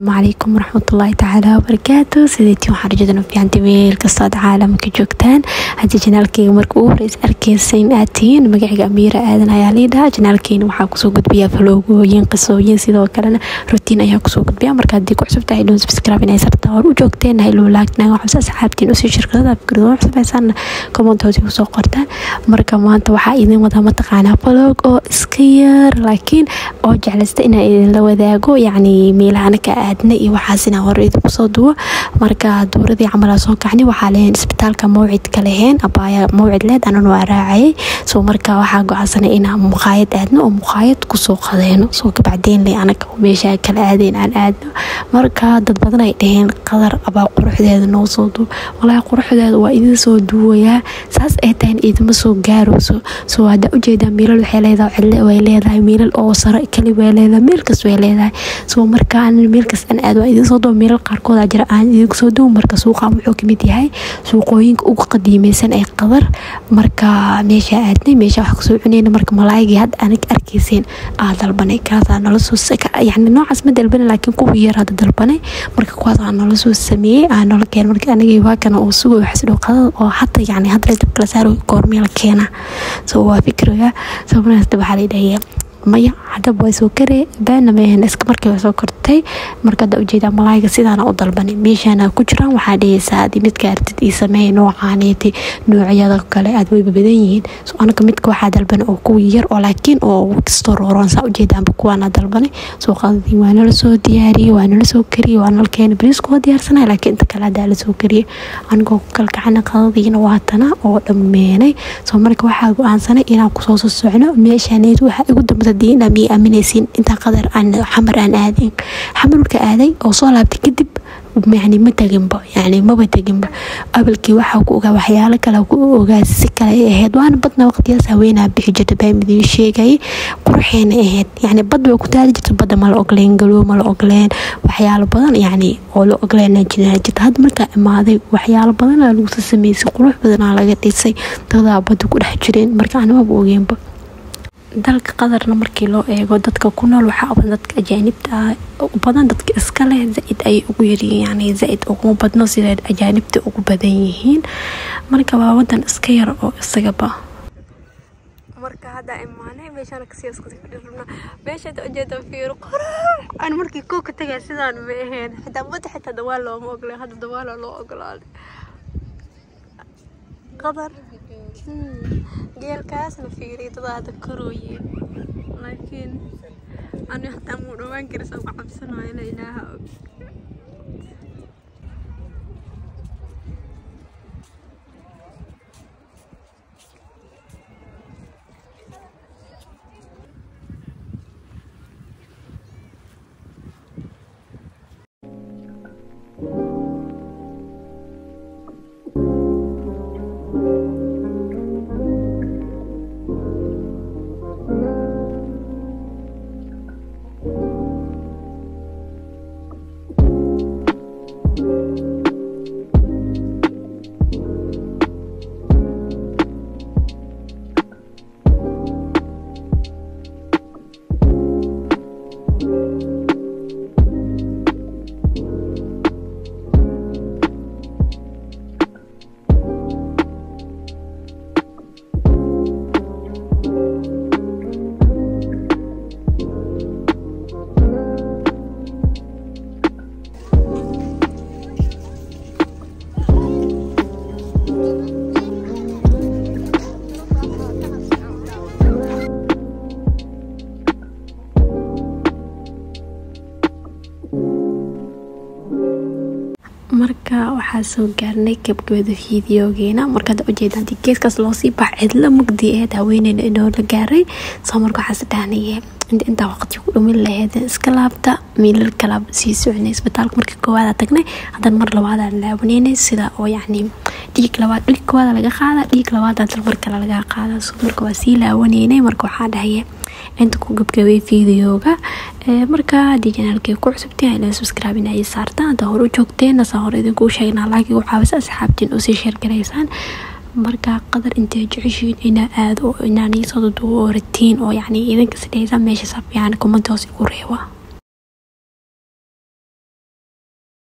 calaykum waraxmatullaahi tacaala wabarakaatu sideetii waxaan rajadana fiicanta meel kastood caalamka joogtaan haddii janaalkeyga marka ugu horeys arkeysa in aad tihiin magacayga amiira aadan ayaa liidhaha janaalkeena waxaa kusoo gudbiyaa faloogooyin qisooyin sidoo kalena rutiin ayaa kusoo gudbiya marka haddii ku cusub tahay dhoon subscribe inay sarta hor u joogteen haylo laagna waxus asxaabtiin usii shirkadada fikrado cusubeysan commentoodi kusoo qortaan marka maanta waxaa idin wadaa mataqaanaa faloog oo iska yar laakiin oo jeclaysta inaa idinla wadaago yacni meelahana ka aadna iyo waxaas inaa hore idinku soo duwo marka dowradii camalaa soo kacni waxaa leheen isbitaalka mawcidka leheen abaaya mawcid leed anan waa raacayay soo marka waxaa go-aansanay inaan muqaayad aadno oo muqaayad kusoo qadeeno soo kabacdeen le anaga meesha kala aadeen aan aadno marka dad badan ay dhaheen qadar abaa quruxdeeda noo soo duw walaahi quruxdeeda waa idin soo duwayaa saas ay tahan idima soo gaarayso soo haddaa ujeedaa miilal waxay leedahay cidle way leedahay miilal oo sare kali way leedahay meel kas way leedahay soo marka anan meel kas aan aad waa idin soo duwa miilal qaarkooda jira aan idinku soo duwa marka suuqa wuxuu kamid yahay suuqooyinka ugu qadiimeysan ee qadar marka meesha aadnay meesha wax kasoo cuneyna marka malaaygii hadda anig arkeyseen aa dalbanay kaasaa nala soo yani noocaas ma dalbanay laakiin kuwii yar hadda dalbanay marka kuwaas aa nala soo sameeyey aa nala keen marka anigii waakana oo sugo waxas dhow qadada oo hata yani hadda dabka la saaro goormeel keena soo waa fikriga soo markaas waxaa la dhahaya maya hadaba way soo karee baana mahan iska markii way soo kortay marka hadda ujeedaa malaayga sidaana u dalbanay meeshaana ku jiraan waxaa dhehaysaa adi midka artid ii sameey noocaaniiti noocyada kale aad wayba badan yihiin so anaga midka waxaa dalbanay oo kuwii yar oo laakiin oo kastoo rooroon saa ujeedaanba kuwaana dalbanay soo qadadii waa nala soo diyaariyey waa nala soo kariyey waa nala keenay bariisku waa diyaarsanay laakiin inta kale haddaa la soo kariyey anigoo ku kalkacana qadadiina waatana oo dhammeenay soo marka waxaa go-aansanay inaan kusoo soo socno meeshaaneed waxaa igu dambata diina miyay aaminaysiin intaa qadar aan xamar aan aadin xamar marka aaday oo soo laabtay kadib yani ma teginba yani maba teginba abalkii waxaa ku ogaa waxyaalo kale ku ogaa si kale ay ahayd waana badna waqtiyaas haweenaa bixi jirta baa midiin sheegayay quruxeena ahayd yani bad way ku taali jirta badda mala ogleen galoo mala ogleen waxyaalo badan yani oo la ogleen jiraan jirta hadda markaa imaaday waxyaalo badanaa lagu sameysay qurux badanaa laga dhisay dadaa badda ku dhex jireen marka animaba ogeenba dalka qadarna markii loo eego dadka ku nool waxaa badan dadka ajaanibta ah badan dadka iska leh zaa-id ayay ugu yaryihiin yani zaa-id uguma badno siday ajaanibta ugu badan yihiin marka waa wadan iska yar oo isagaba marka hadda imaanay meeshaan kasii iskasii fadhirna meeshaad ujeeda fiiro qurux aan markii koo ka tagay sidaan ma ahayn xitaa badda xitaa dawaal looma ogolay hadda dawaala loo ogolaaday qadar geelkaasna fiiriy dadaada korooye laakiin ani hataa muu dhawaan karisa uga cabsanayo ina ilaaha og marka waxaa soo gaarnay gabgabada fideogeena markaad ujeeda hadii geeskaas loosii bax cidla mugdi aheed haweeneyna inoo la gaaray soo marka waxaas dhahnaye inta intaa waqti ku dhumin laheyd iska laabta miilal kala sii soconay isbitaalka markii koowaada tagnay haddana mar labaadaan laabaneynay sida oo yacni dhiig labaad dhiig koowaada laga qaada dhiig labaad hadana mar kale laga qaada soo marka waa sii laawaneynay marka waxaa dhahaye inta ku gabgabay fideoga marka haddii janaalkay ku cusubteen ila subscribe in ay saartaan hadda hore u joogteen saa hore idinkuu sheegnaa laakiin u caawisa asxaabtiin usii sheergaraysaan marka qadar intay jeceshiin inaa aado inaan iisoo duduwo oo ratiin oo yacni idinka sidhaysa meesha sab yani comment hoos igu reeba